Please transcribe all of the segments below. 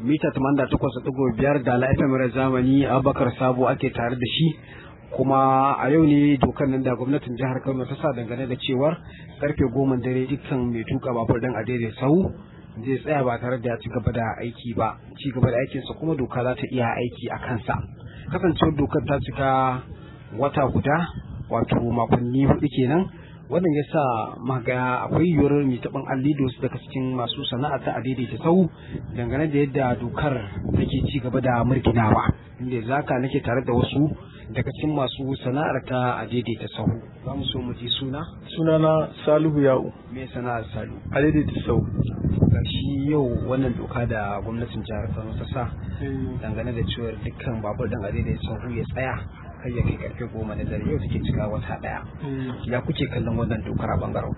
mita 88.5 da la'ifin zamani abubakar sabo ake tare da shi kuma a yau ne dokar nan da gwamnatin jihar kano ta sa dangane da cewar karfe goma dare dukkan mai tuka babur dan a daidai sau zai tsaya ba tare da ya ci gaba da aiki ba ci gaba da aikinsa kuma doka za ta iya aiki a kansa kasancewar dokar ta cika wata guda wato makonni hudu kenan wannan ya sa maga akwai yiwuwar mai taɓin allido su daga cikin masu sana'a ta adaidaita sau dangane da yadda dokar take ci gaba da murginawa inda zaka nake tare da wasu daga cikin masu sana'ar ta adaidaita sau za mu so mu ji suna sunana salihu ya'u me sana'ar salu adaidaita sau shi yau wannan doka da gwamnatin jihar kano ta sa dangane da cewar dukkan babur dan adaidaita sau ya tsaya har ya kai karfe goma na dare yau take cika wata daya ya kuke kallon wannan dokar a bangaren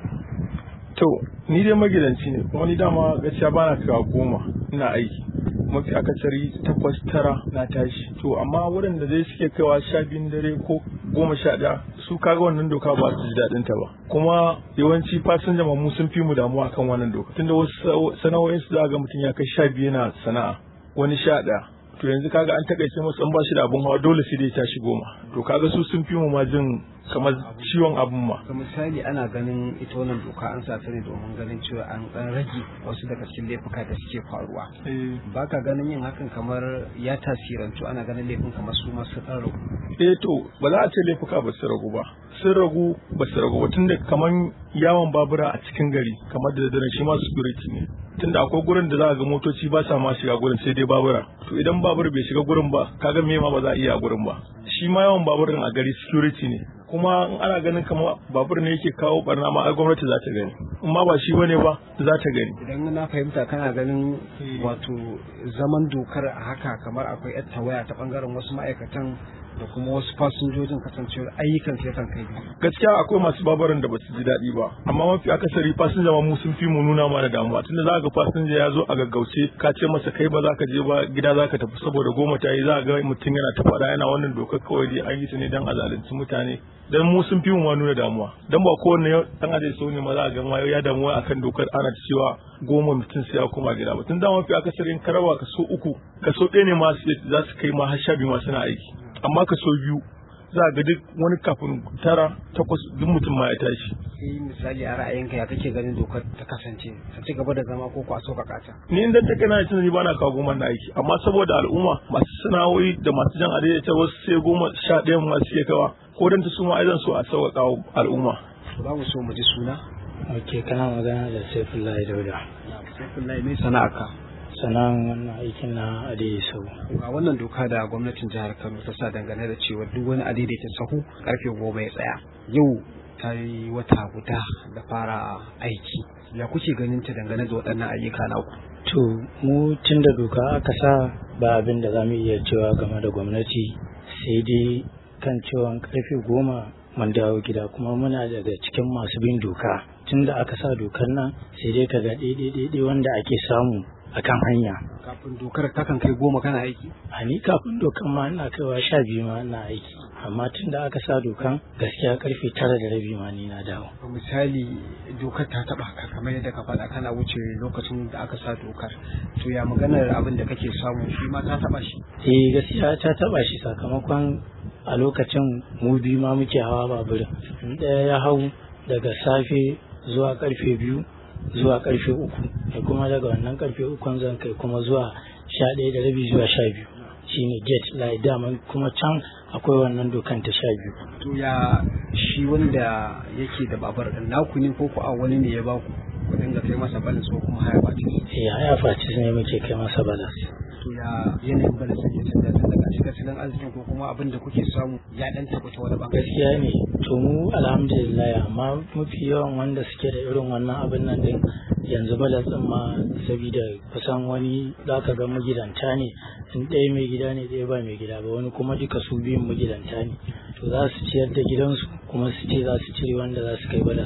to ni dai magidanci ne kuma ni dama gaskiya bana kawo goma ina aiki mafi akasari takwas tara na tashi to amma waɗanda zai suke kaiwa sha biyun dare ko goma sha ɗaya su kaga wannan doka ba su ji daɗin ta ba kuma yawanci fasinja mu sun fi mu damuwa kan wannan doka tunda wasu sana'o'in su za ga mutum ya kai sha biyu yana sana'a wani sha ɗaya to yanzu kaga an takaice masa an ba shi da abun hawa dole sai dai tashi goma to kaga su sun fi mu ma jin kamar ciwon abun ma ga misali ana ganin ita wannan doka an sa ta ne domin ganin cewa an dan rage wasu daga cikin laifuka da suke faruwa baka ganin yin hakan kamar ya tasirantu ana ganin laifin kamar su masu dan ragu eh to ba za a ce laifuka ba su ragu ba sun ragu ba su ragu ba tunda kamar yawon babura a cikin gari kamar da dare shi ma security ne tunda akwai gurin da za a ga motoci ba sa ma shiga gurin sai dai babura to idan babur bai shiga gurin ba kaga me ma ba za a iya a gurin ba shi ma yawan babur a gari security ne kuma in ana ganin kamar babur ne yake kawo barna ma ai gwamnati za ta gani in ma ba shi bane ba za ta gani idan na fahimta kana ganin wato zaman dokar a haka kamar akwai yar tawaya ta bangaren wasu ma'aikatan da kuma wasu fasinjojin kasancewar ayyukan sai kan kai gaskiya akwai masu babaran da basu ji daɗi ba amma mafi akasari fasinja ma mu sun fi mu nuna mana damuwa tunda za ga fasinja ya zo a gaggauce ka ce masa kai ba za ka je ba gida za ka tafi saboda goma ta yi za ga mutum yana ta faɗa yana wannan dokar kawai dai an yi ta ne dan a zalunci mutane dan mu sun fi mu ma nuna damuwa dan ba kowanne dan aje so ne ma za ga ma ya damuwa akan dokar ana cewa goma mutum sai ya koma gida ba tun da mafi akasarin karawa kaso uku kaso ɗaya ne ma za su kai ma har sha biyu ma suna aiki amma kaso biyu za ga duk wani kafin tara takwas duk mutum ma ya tashi. Sai misali a ra'ayinka ya kake ganin dokar ta kasance ta ci gaba da zama ko kwaso ka kata. Ni inda ta kana tunani ba na kawo goma na aiki amma saboda al'umma masu sana'o'i da masu jan adai ta wasu sai goma sha ɗaya masu ke kawa ko dan ta su ma aizan so a sauƙaƙa al'umma. Za mu so mu ji suna. Ok kana magana da Saifullahi Dauda. Saifullahi mai sana'arka. sana'an wannan aikin na adaidaita sahu. Ga wannan doka da gwamnatin jihar Kano ta sa dangane da cewa duk wani adaidaita sahu karfe goma ya tsaya. Yau ta yi wata guda da fara aiki. Ya kuke ganin ta dangane da waɗannan ayyuka na ku? To mu tun da doka aka sa ba abin da za mu iya cewa game da gwamnati sai dai kan cewa karfe goma mun dawo gida kuma muna daga cikin masu bin doka tun da aka sa dokar nan sai dai ka ga ɗaiɗaiɗaiɗai wanda ake samu a kan hanya. Kafin dokar takan kai goma kana aiki? A ni kafin dokan ma ina kaiwa sha biyu ma ina aiki. Amma tun da aka sa dokan gaskiya karfe tara da rabi ma ni na dawo. Misali dokar ta taba ka kamar yadda ka faɗa kana wuce lokacin da aka sa dokar. To ya maganar abin da kake samu shi ma ta taba shi? Eh gaskiya ta taba shi sakamakon a lokacin mu biyu ma muke hawa baburin. Ɗaya ya hau daga safe zuwa karfe biyu zuwa karfe uku da kuma daga wannan karfe ukun zan kai kuma zuwa sha ɗaya da rabi zuwa sha biyu shine gate lai daman kuma can akwai wannan dokan ta sha biyu. to ya shi wanda yake da babar ɗin naku ne ko a wani ne ya ba ku ku dinga kai masa balas ko kuma haya fatis eh haya fatis ne muke kai masa balas to ya yanayin balas ya canza tun daga shi tattalin arzikin ko kuma abin da kuke samu ya dan taɓa ta wani bangare gaskiya ne to mu alhamdulillah amma mafi yawan wanda suke da irin wannan abin nan din yanzu balas din ma saboda kusan wani zaka ga magidanta ne in ɗaya mai gida ne ɗaya ba mai gida ba wani kuma duka su biyun magidanta ne to za su ciyar da gidansu kuma su ce za su cire wanda za su kai balas din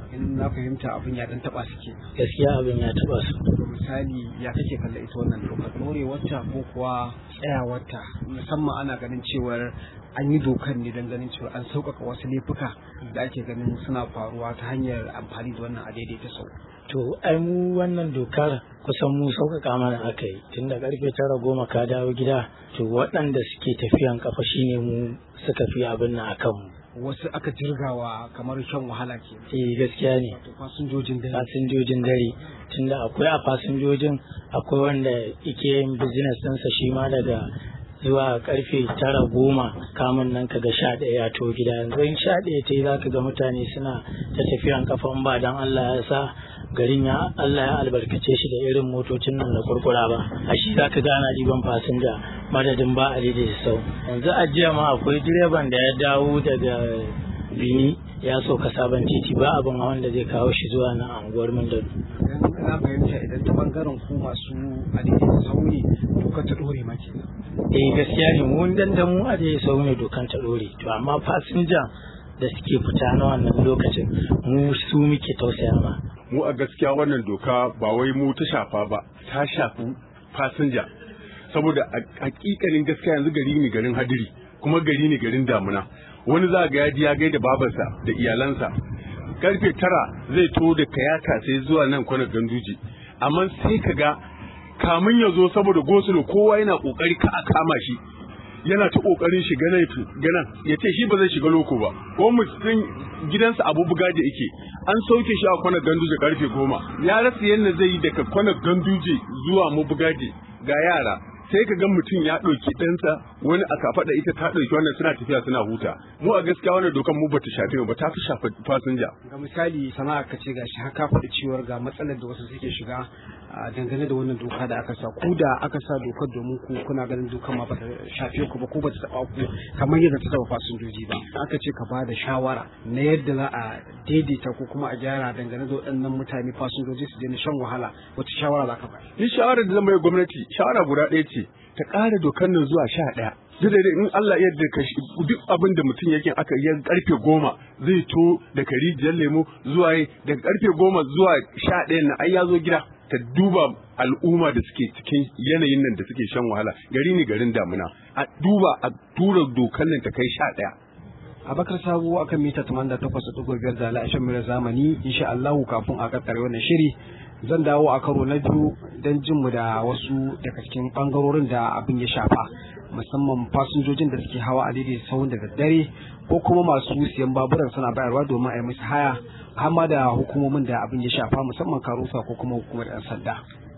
in na fahimta abin ya dan taba su ke gaskiya abin ya taba su misali ya kake kalla ita wannan dokar ɗorewarta ko kuwa tsayawarta musamman ana ganin cewar an yi dokar ne don ganin cewa an sauƙaƙa wasu laifuka da ake ganin suna faruwa ta hanyar amfani da wannan a daidaita sau to ai mu wannan dokar kusan mu sauƙaƙa mana aka yi tun da ƙarfe tara goma ka dawo gida to waɗanda suke tafiyan kafa shine mu suka fi abin nan akan mu wasu aka jirgawa kamar shan wahala ke eh gaskiya ne wato fasinjojin dare fasinjojin dare tunda akwai a fasinjojin akwai wanda yake yin business ɗinsa shi ma daga zuwa karfe tara goma kamun nan kaga sha ɗaya ya to gida yanzu in sha ɗaya ta yi za ka ga mutane suna ta tafiyan kafan ba don Allah ya sa garin ya Allah ya albarkace shi da irin motocin nan da kurkura ba a shi za ka gana ɗiban fasinja madadin ba a daidai sau yanzu a jiya ma akwai direban da ya dawo daga bini ya sauka sabon titi ba abin hawan da zai kawo shi zuwa na anguwar Mindon. idan na fahimta idan ta bangaren ku masu a daidaita sau ne dokar ta ɗore ma kenan eh gaskiya ne mu dan da mu a dai sau ne dokan ta dore to amma fasinja da suke fita na wannan lokacin mu su muke tausaya ma mu a gaskiya wannan doka ba wai mu ta shafa ba ta shafi fasinja saboda a hakikanin gaskiya yanzu gari ne garin hadiri kuma gari ne garin damuna wani za ga yaji ya gaida babarsa da iyalansa karfe tara zai to da kayata sai zuwa nan kwana ganduji amma sai ka ga kamun ya zo saboda gosulo kowa yana kokari ka a kama shi yana ta kokarin shiga nan ganan ya ce shi ba zai shiga loko ba ko mutum gidansa abu bugaje yake an sauke shi a kwana ganduje karfe goma ya rasa yadda zai yi daga kwana ganduje zuwa mu bugaje ga yara sai ka ga mutum ya ɗauki ɗansa wani a kafaɗa ita ta ɗauki wannan suna tafiya suna huta mu a gaskiya wannan dokan mu bata shafe mu ba ta fi shafa fasinja ga misali sana'a ka ce gashi haka faɗi cewar ga matsalar da wasu suke shiga a dangane da wannan doka da aka sa ku da aka sa dokar domin ku kuna ganin dokar ma bata shafe ku ba ko bata taɓa ku kamar yadda ta taɓa fasinjoji ba aka ce ka bada shawara na yadda za a daidaita ko kuma a gyara dangane da waɗannan mutane fasinjoji su daina shan wahala wata shawara za ka bayar ni shawarar da zan bai gwamnati shawara guda ɗaya ce ta ƙara dokar nan zuwa sha ɗaya duk da in Allah ya yarda ka duk abin da mutum yake aka yi karfe goma zai to daga rijiyar lemo zuwa daga karfe goma zuwa sha ɗaya na ai ya zo gida ta duba al'umma da suke cikin yanayin nan da suke shan wahala gari ne garin damuna a duba a tura dokar nan ta kai sha ɗaya Abakar Sabo akan mita 88.5 da la'ashin mura zamani insha Allahu kafin a kakkare wannan shiri zan dawo a karo na biyu don jin mu da wasu daga cikin bangarorin da abin ya shafa musamman fasinjojin da suke hawa a daidai sahun da daddare ko kuma masu siyan baburan suna bayarwa domin a yi musu haya har ma da hukumomin da abin ya shafa musamman karusa ko kuma hukumar 'yan sanda.